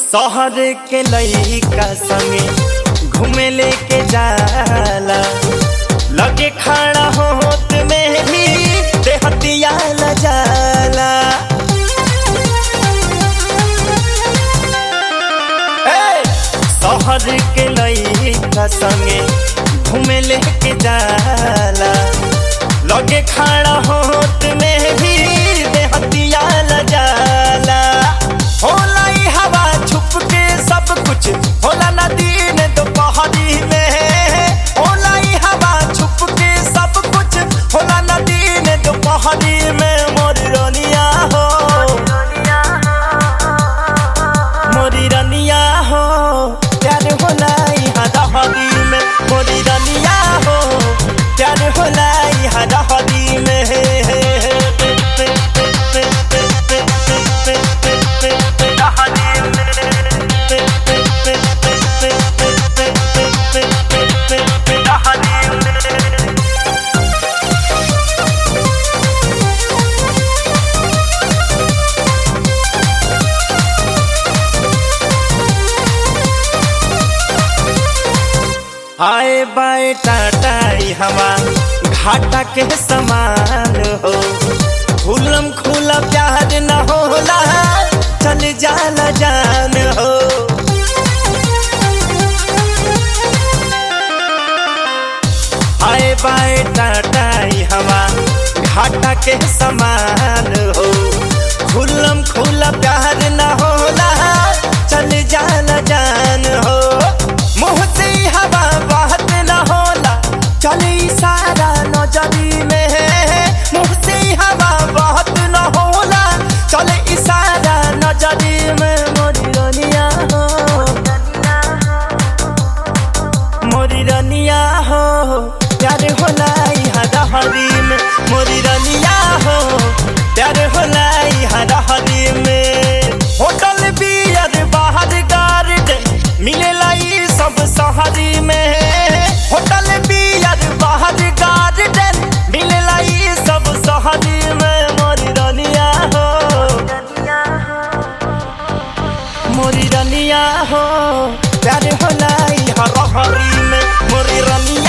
शहर के लइका संगे घूमे लेके जाला लगे खड़ा होत में भी देहतिया ल जाला ए, शहर के लइका संगे घूमे लेके जाला लगे खड़ा होत में भी देहतिया ल जाला होला ई हवा छुप के सब कुछ होला ना दिन दोपहरी में होला ई हवा छुप के सब कुछ होला ना दिन दोपहरी में मोर रनिया हो मोरी रनिया हो प्यार होला यहाँ दहरी में मोरी रनिया हो प्यार होला यहाँ दहरी में आए बाए टाटाई हवा घाटा के समान हो खुलम खुला प्यार न होला चल जाला जान हो आए बाए टाटाई हवा घाटा के समान हो खुलम खुला प्यार न होला चल जाला जान हो मुँह से हवा बात न होला चली सारा नजरी में मुँह से हवा बात न होला चले इशारा नजरी में मोरी रनिया हो मोरी रनिया हो प्यार होला यहाँ दहरी में मोरी रनिया हो प्यार होला यहाँ दहरी में होटल बियर बाहर गार्डन मिलेला ई सब शहरी में होटल बियर बाहर गार्डन मिलेला ई सब शहरी में मोरी रनिया हो मोरी रनिया हो प्यार होला यहाँ रहरी में मोरी रनिया